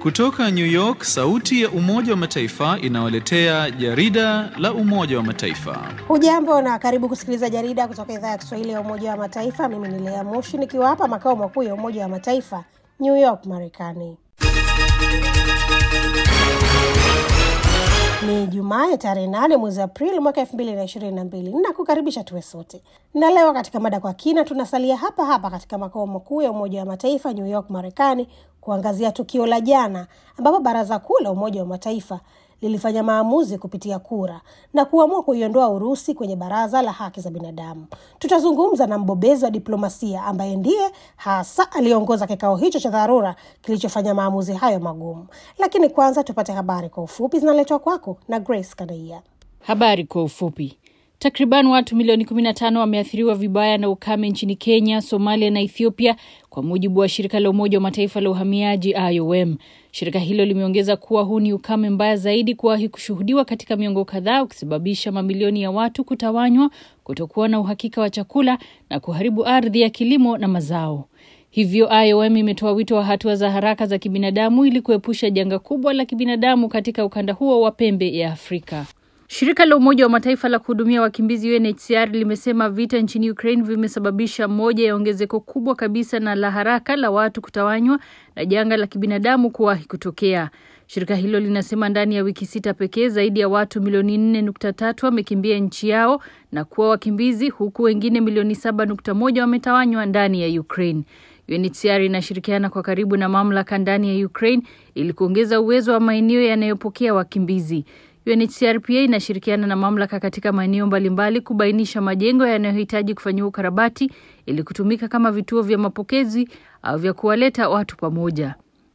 Kutoka New York, sauti ya Umoja wa Mataifa inawaletea jarida la Umoja wa Mataifa. Hujambo na karibu kusikiliza jarida kutoka idhaa ya Kiswahili ya Umoja wa Mataifa. Mimi ni Lea Mushi nikiwa hapa makao makuu ya Umoja wa Mataifa, New York, Marekani. Ni Jumaa ya tarehe nane mwezi Aprili mwaka elfu mbili na ishirini na mbili. Nakukaribisha tuwe sote, na leo katika mada kwa kina tunasalia hapa hapa katika makao makuu ya Umoja wa Mataifa, New York, Marekani, kuangazia tukio la jana ambapo Baraza Kuu la Umoja wa Mataifa lilifanya maamuzi kupitia kura na kuamua kuiondoa Urusi kwenye Baraza la Haki za Binadamu. Tutazungumza na mbobezi wa diplomasia ambaye ndiye hasa aliongoza kikao hicho cha dharura kilichofanya maamuzi hayo magumu. Lakini kwanza tupate habari kwa ufupi, zinaletwa kwako na Grace Kadaia. Habari kwa ufupi. Takriban watu milioni 15 wameathiriwa vibaya na ukame nchini Kenya, Somalia na Ethiopia, kwa mujibu wa shirika la Umoja wa Mataifa la uhamiaji IOM. Shirika hilo limeongeza kuwa huu ni ukame mbaya zaidi kuwahi kushuhudiwa katika miongo kadhaa, ukisababisha mamilioni ya watu kutawanywa, kutokuwa na uhakika wa chakula na kuharibu ardhi ya kilimo na mazao. Hivyo IOM imetoa wito wa hatua za haraka za kibinadamu ili kuepusha janga kubwa la kibinadamu katika ukanda huo wa pembe ya Afrika. Shirika la Umoja wa Mataifa la kuhudumia wakimbizi UNHCR limesema vita nchini Ukraine vimesababisha moja ya ongezeko kubwa kabisa na la haraka la watu kutawanywa na janga la kibinadamu kuwahi kutokea. Shirika hilo linasema ndani ya wiki sita pekee zaidi ya watu milioni nne nukta tatu wamekimbia nchi yao na kuwa wakimbizi huku wengine milioni saba nukta moja wametawanywa ndani ya Ukraine. UNHCR inashirikiana kwa karibu na mamlaka ndani ya Ukraine ili kuongeza uwezo wa maeneo yanayopokea wakimbizi. UNHCR pia inashirikiana na mamlaka katika maeneo mbalimbali kubainisha majengo yanayohitaji kufanyiwa ukarabati ili kutumika kama vituo vya mapokezi au vya kuwaleta watu pamoja.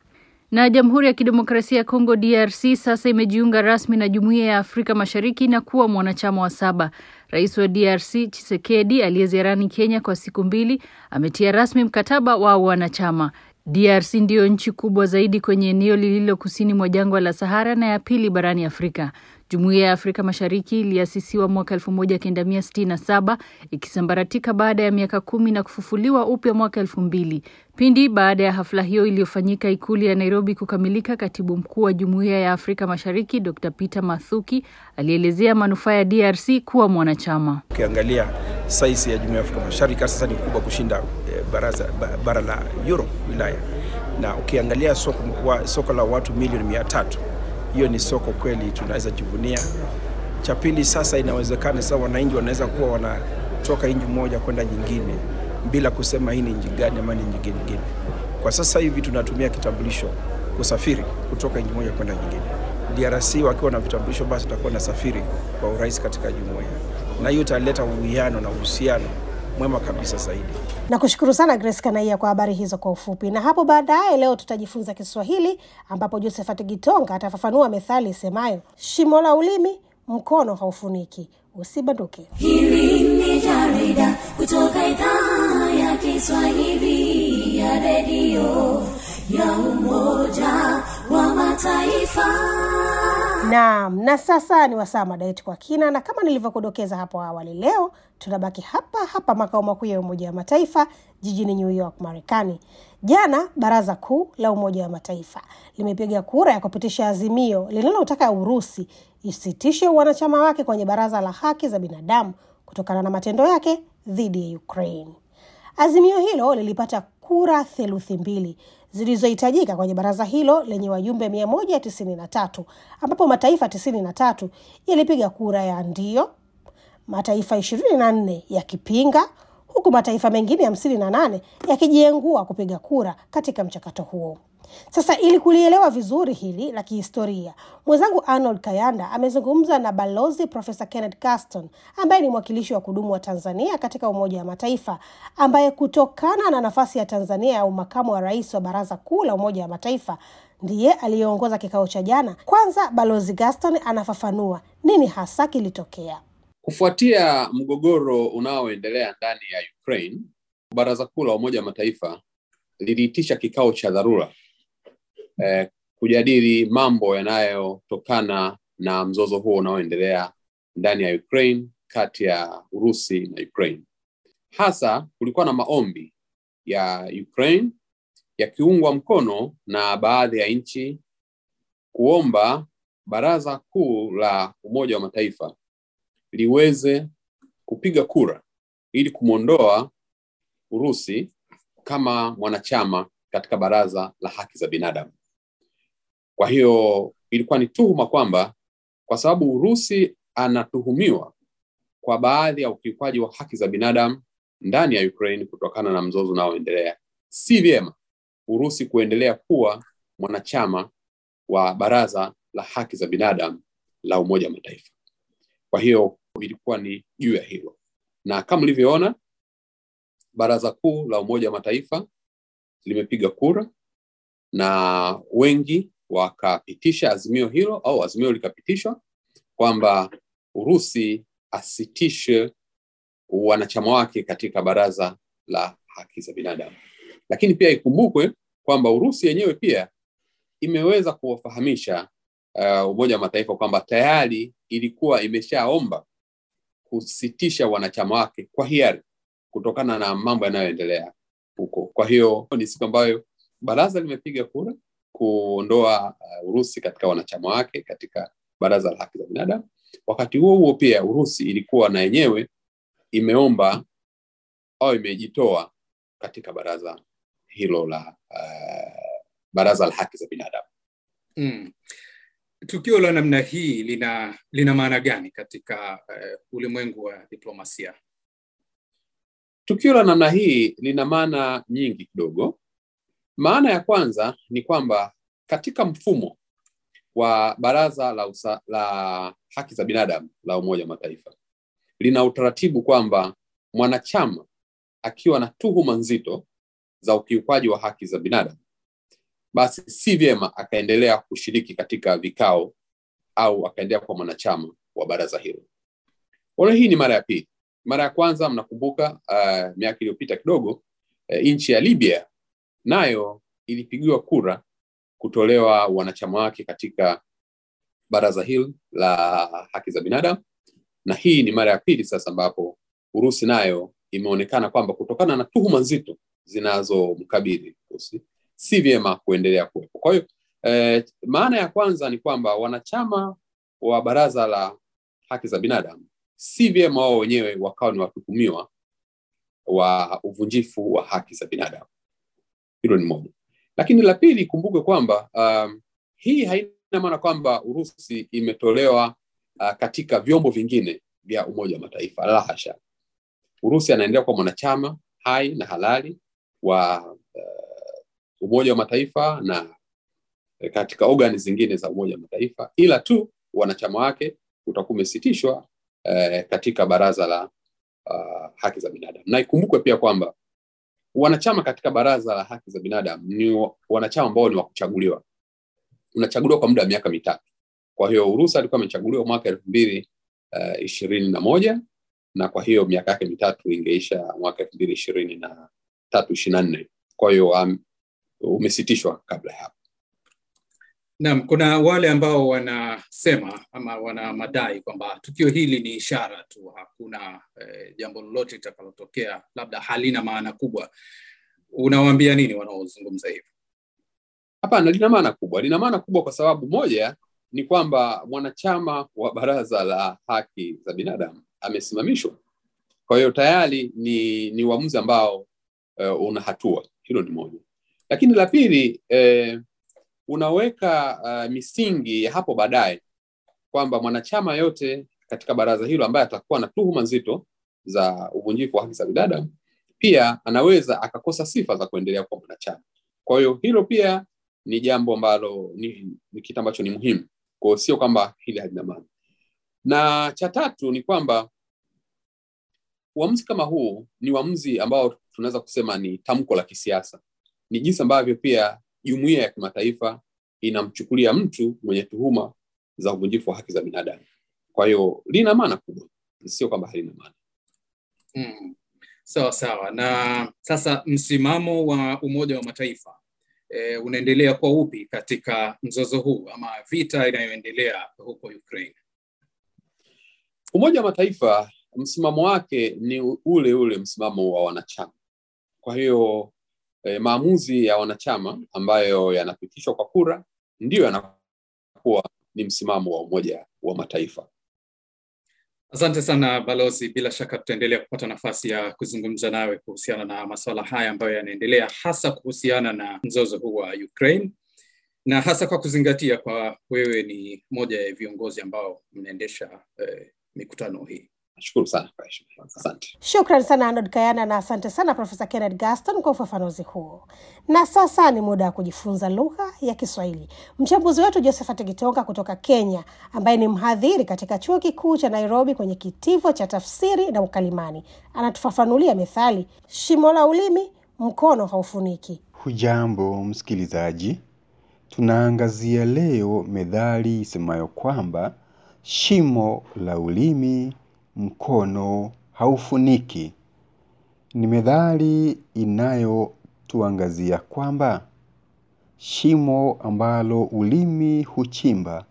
Na Jamhuri ya Kidemokrasia ya Kongo DRC sasa imejiunga rasmi na Jumuiya ya Afrika Mashariki na kuwa mwanachama wa saba. Rais wa DRC Tshisekedi aliyeziarani Kenya kwa siku mbili ametia rasmi mkataba wa wanachama. DRC ndiyo nchi kubwa zaidi kwenye eneo lililo kusini mwa jangwa la Sahara na ya pili barani Afrika. Jumuiya ya Afrika Mashariki iliasisiwa mwaka 1967 ikisambaratika baada ya miaka kumi na kufufuliwa upya mwaka elfu mbili. Pindi baada ya hafla hiyo iliyofanyika ikulu ya Nairobi kukamilika, katibu mkuu wa Jumuiya ya Afrika Mashariki Dr. Peter Mathuki alielezea manufaa ya DRC kuwa mwanachama. Ukiangalia saisi ya Jumuiya ya Afrika Mashariki sasa ni kubwa kushinda baraza, bara la Europe wilaya, na ukiangalia soko, wa, soko la watu milioni mia tatu hiyo ni soko kweli tunaweza jivunia. Cha pili, sasa inawezekana sasa wananchi wanaweza kuwa wanatoka nchi moja kwenda nyingine bila kusema hii ni nchi gani ama ni nchi nyingine. Kwa sasa hivi tunatumia kitambulisho kusafiri kutoka nchi moja kwenda nyingine. DRC wakiwa na vitambulisho, basi tutakuwa na safiri kwa urahisi katika jumuiya, na hiyo italeta uwiano na uhusiano mwema kabisa zaidi. Nakushukuru sana Grace Kanaia kwa habari hizo kwa ufupi. Na hapo baadaye leo tutajifunza Kiswahili ambapo Josephat Gitonga atafafanua methali isemayo shimo la ulimi mkono haufuniki. Usibanduke. Hili ni jarida kutoka idhaa ya Kiswahili ya redio ya Umoja wa Mataifa. Naam, na sasa ni wasaa mada yetu kwa kina, na kama nilivyokudokeza hapo awali, leo tunabaki hapa hapa makao makuu ya Umoja wa Mataifa jijini New York, Marekani. Jana Baraza Kuu la Umoja wa Mataifa limepiga kura ya kupitisha azimio linalotaka Urusi isitishe wanachama wake kwenye Baraza la Haki za Binadamu kutokana na matendo yake dhidi ya Ukraine. Azimio hilo lilipata kura theluthi mbili zilizohitajika kwenye baraza hilo lenye wajumbe mia moja tisini na tatu ambapo mataifa tisini na tatu yalipiga kura ya ndio, mataifa ishirini na nne yakipinga, huku mataifa mengine hamsini na nane yakijiengua kupiga kura katika mchakato huo. Sasa ili kulielewa vizuri hili la kihistoria, mwenzangu Arnold Kayanda amezungumza na balozi Profesa Kenneth Gaston ambaye ni mwakilishi wa kudumu wa Tanzania katika Umoja wa Mataifa, ambaye kutokana na nafasi ya Tanzania ya umakamu wa rais wa Baraza Kuu la Umoja wa Mataifa ndiye aliyeongoza kikao cha jana. Kwanza balozi Gaston anafafanua nini hasa kilitokea. Kufuatia mgogoro unaoendelea ndani ya Ukraine, Baraza Kuu la Umoja wa Mataifa liliitisha kikao cha dharura eh, kujadili mambo yanayotokana na mzozo huo unaoendelea ndani ya Ukraine kati ya Urusi na Ukraine. Hasa kulikuwa na maombi ya Ukraine yakiungwa mkono na baadhi ya nchi kuomba Baraza Kuu la Umoja wa Mataifa liweze kupiga kura ili kumwondoa Urusi kama mwanachama katika Baraza la Haki za Binadamu. Kwa hiyo ilikuwa ni tuhuma kwamba kwa sababu Urusi anatuhumiwa kwa baadhi ya ukiukwaji wa haki za binadamu ndani ya Ukraine kutokana na mzozo unaoendelea, si vyema Urusi kuendelea kuwa mwanachama wa Baraza la Haki za Binadamu la Umoja wa Mataifa. Kwa hiyo ilikuwa ni juu ya hilo, na kama ulivyoona, Baraza Kuu la Umoja wa Mataifa limepiga kura na wengi wakapitisha azimio hilo au azimio likapitishwa kwamba Urusi asitishe wanachama wake katika Baraza la Haki za Binadamu. Lakini pia ikumbukwe kwamba Urusi yenyewe pia imeweza kuwafahamisha uh, Umoja wa Mataifa kwamba tayari ilikuwa imeshaomba kusitisha wanachama wake kwa hiari kutokana na mambo yanayoendelea huko. Kwa hiyo ni siku ambayo baraza limepiga kura kuondoa uh, Urusi katika wanachama wake katika Baraza la Haki za Binadamu. Wakati huo huo pia Urusi ilikuwa na yenyewe imeomba au imejitoa katika baraza hilo la uh, Baraza la Haki za Binadamu. Mm. Tukio la namna hii lina lina maana gani katika uh, ulimwengu wa diplomasia? Tukio la namna hii lina maana nyingi kidogo. Maana ya kwanza ni kwamba katika mfumo wa Baraza la, usa, la Haki za Binadamu la Umoja wa Mataifa lina utaratibu kwamba mwanachama akiwa na tuhuma nzito za ukiukwaji wa haki za binadamu, basi si vyema akaendelea kushiriki katika vikao au akaendelea kuwa mwanachama wa baraza hilo. Kwa hii ni mara ya pili. Mara ya kwanza mnakumbuka, uh, miaka iliyopita kidogo, uh, nchi ya Libya nayo ilipigiwa kura kutolewa wanachama wake katika baraza hili la haki za binadamu, na hii ni mara ya pili sasa ambapo Urusi nayo imeonekana kwamba kutokana na tuhuma nzito zinazomkabili Urusi si vyema kuendelea kuwepo. Kwa hiyo eh, maana ya kwanza ni kwamba wanachama wa baraza la haki za binadamu si vyema wao wenyewe wakawa ni watuhumiwa wa uvunjifu wa haki za binadamu. Hilo ni moja, lakini la pili, kumbuke kwamba um, hii haina maana kwamba Urusi imetolewa uh, katika vyombo vingine vya Umoja wa Mataifa. La hasha, Urusi anaendelea kuwa mwanachama hai na halali wa uh, Umoja wa Mataifa na katika ogani zingine za Umoja wa Mataifa, ila tu wanachama wake utakuwa umesitishwa uh, katika Baraza la uh, Haki za Binadamu. Na ikumbukwe pia kwamba wanachama katika Baraza la Haki za Binadamu ni wanachama ambao ni wa kuchaguliwa, unachaguliwa kwa muda wa miaka mitatu. Kwa hiyo Urusi alikuwa amechaguliwa mwaka elfu mbili uh, ishirini na moja na kwa hiyo miaka yake mitatu ingeisha mwaka elfu mbili ishirini na tatu ishirini na nne kwa hiyo um, umesitishwa kabla ya hapo. Naam, kuna wale ambao wanasema ama wana madai kwamba tukio hili ni ishara tu, hakuna eh, jambo lolote litakalotokea, labda halina maana kubwa. Unawaambia nini wanaozungumza hivyo? Hapana, lina maana kubwa. Lina maana kubwa kwa sababu moja ni kwamba mwanachama wa Baraza la Haki za Binadamu amesimamishwa. Kwa hiyo tayari ni ni uamuzi ambao uh, una hatua. Hilo ni moja, lakini la pili eh, unaweka uh, misingi ya hapo baadaye kwamba mwanachama yote katika baraza hilo ambaye atakuwa na tuhuma nzito za uvunjifu wa haki za binadamu pia anaweza akakosa sifa za kuendelea kuwa mwanachama. Kwa hiyo hilo pia ni jambo ambalo ni, ni kitu ambacho ni muhimu. Kwa hiyo sio kwamba hili halina maana. Na cha tatu ni kwamba uamuzi kama huu ni uamuzi ambao tunaweza kusema ni tamko la kisiasa, ni jinsi ambavyo pia jumuiya ya kimataifa inamchukulia mtu mwenye tuhuma za uvunjifu wa haki za binadamu. Kwa hiyo lina maana kubwa, sio kwamba halina maana. Mm. Sawa sawa. Na sasa msimamo wa Umoja wa Mataifa e, unaendelea kwa upi katika mzozo huu ama vita inayoendelea huko Ukraine? Umoja wa Mataifa msimamo wake ni ule ule msimamo wa wanachama. Kwa hiyo e, maamuzi ya wanachama ambayo yanapitishwa kwa kura ndiyo yanakuwa ni msimamo wa Umoja wa Mataifa. Asante sana balozi, bila shaka tutaendelea kupata nafasi ya kuzungumza nawe kuhusiana na masuala haya ambayo yanaendelea, hasa kuhusiana na mzozo huu wa Ukraine na hasa kwa kuzingatia kwa wewe ni moja ya viongozi ambao mnaendesha eh, mikutano hii. Nashukuru sana kwa heshima. Asante. Shukran sana Arnold Kayana na asante sana Profesa Kenneth Gaston kwa ufafanuzi huo. Na sasa ni muda wa kujifunza lugha ya Kiswahili. Mchambuzi wetu Josephat Kitonga kutoka Kenya, ambaye ni mhadhiri katika chuo kikuu cha Nairobi kwenye kitivo cha tafsiri na ukalimani, anatufafanulia methali shimo la ulimi mkono haufuniki. Hujambo msikilizaji, tunaangazia leo methali isemayo kwamba shimo la ulimi mkono haufuniki. Ni methali inayotuangazia kwamba shimo ambalo ulimi huchimba,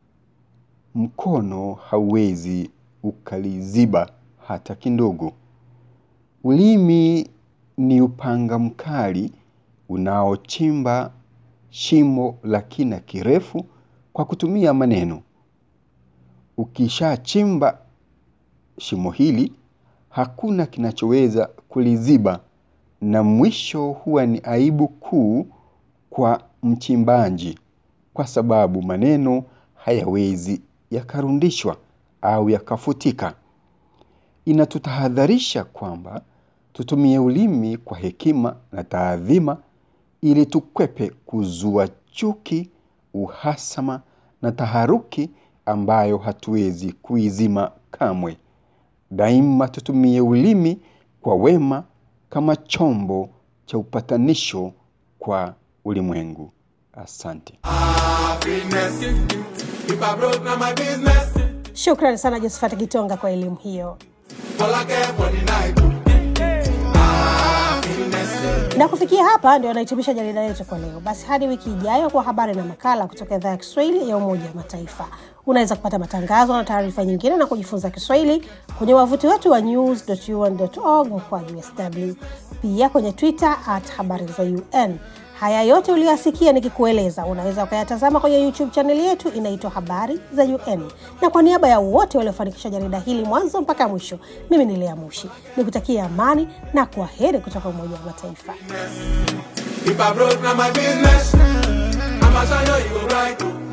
mkono hauwezi ukaliziba hata kidogo. Ulimi ni upanga mkali unaochimba shimo la kina kirefu kwa kutumia maneno. Ukishachimba shimo hili, hakuna kinachoweza kuliziba, na mwisho huwa ni aibu kuu kwa mchimbaji, kwa sababu maneno hayawezi yakarundishwa au yakafutika. Inatutahadharisha kwamba tutumie ulimi kwa hekima na taadhima ili tukwepe kuzua chuki, uhasama na taharuki ambayo hatuwezi kuizima kamwe. Daima tutumie ulimi kwa wema kama chombo cha upatanisho kwa ulimwengu. Asante. Shukrani sana Josephat Kitonga kwa elimu hiyo. na kufikia hapa ndio anahitimisha jarida letu kwa leo. Basi hadi wiki ijayo kwa habari na makala kutoka idhaa ya Kiswahili ya Umoja wa Mataifa. Unaweza kupata matangazo na taarifa nyingine na kujifunza Kiswahili kwenye wavuti wetu wa news.un.org mkwaju sw, pia kwenye Twitter at habari za UN. Haya yote uliyoyasikia nikikueleza unaweza ukayatazama kwenye YouTube chaneli yetu inaitwa Habari za UN. Na kwa niaba ya wote waliofanikisha jarida hili mwanzo mpaka mwisho, mimi ni Lea Mushi nikutakia amani na kwa heri kutoka Umoja wa Mataifa. If I broke, now my business. I'ma show you, you go right.